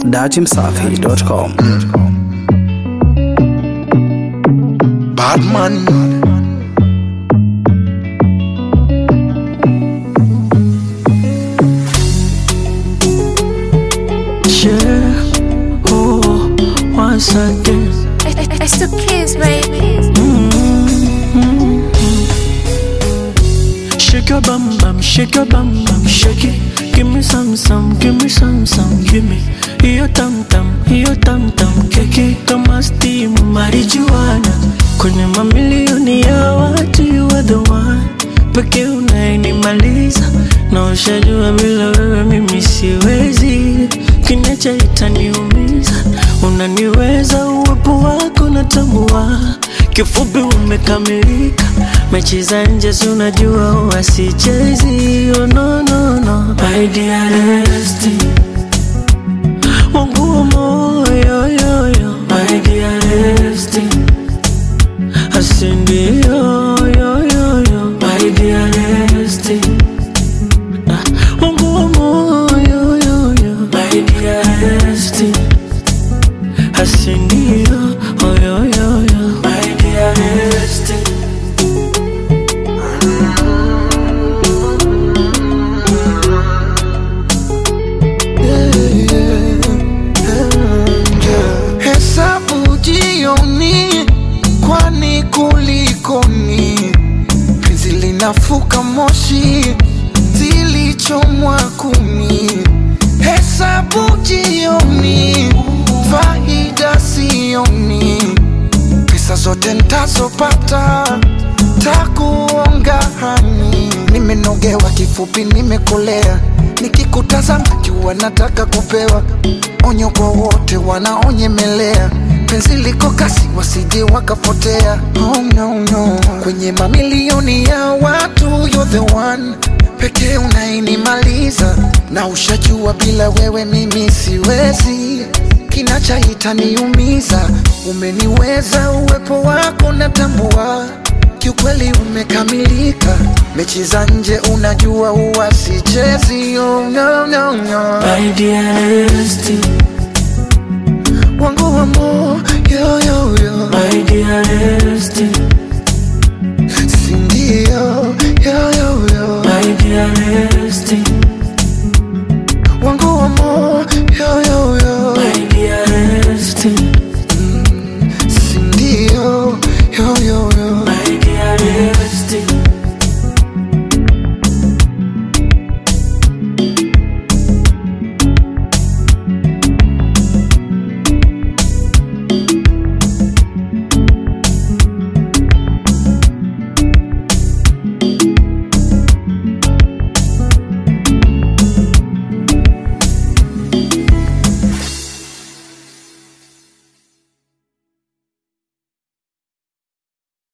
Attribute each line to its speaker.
Speaker 1: dachimsafi.com.
Speaker 2: Badman
Speaker 3: Yeah, oh, once again.
Speaker 4: It's the kids, baby.
Speaker 3: Shake your bum bum, shake your bum bum, shake it. Give me some some, give me some some, give me. Hiyo tam tam, hiyo tam tam, keki kama steam marijuana. Kwenye mamilioni ya watu you are the one. Pekee unayenimaliza na ushajua bila wewe mimi siwezi. Kinacha itaniumiza, unaniweza uwepo wako natambua. Kifupi umekamilika, mechi za nje si unajua huwa sichezi. Oh, no, no, no. My dearest, wangu wa moyo yo, yo. My dearest, asindio yo, yo, yo. My dearest, ah, wangu wa moyo yo, yo. My dearest, asindio oh, yo, yo, yo. My dearest.
Speaker 2: hesabu jioni, kwani kulikoni? Penzi linafuka moshi, zilichomwa kumi. Hesabu jioni, faida sioni, pesa zote ntazopata takuonga hani. Nimenogewa kifupi, nimekolea, nikikutazama jua nataka kupewa onyo kwa wote wanaonyemelea penzi liko kasi wasije wakapotea oh, no, no. kwenye mamilioni ya watu you're the one pekee unainimaliza na ushajua bila wewe mimi siwezi kinachaita niumiza umeniweza uwepo wako natambua kiukweli umekamilika mechi za nje unajua huwa sichezi oh, no, no, no.
Speaker 3: My dearest,
Speaker 2: wangu wa moyo yo, yo.
Speaker 3: my dearest,
Speaker 2: sindio yo, yo, yo.
Speaker 3: my dearest,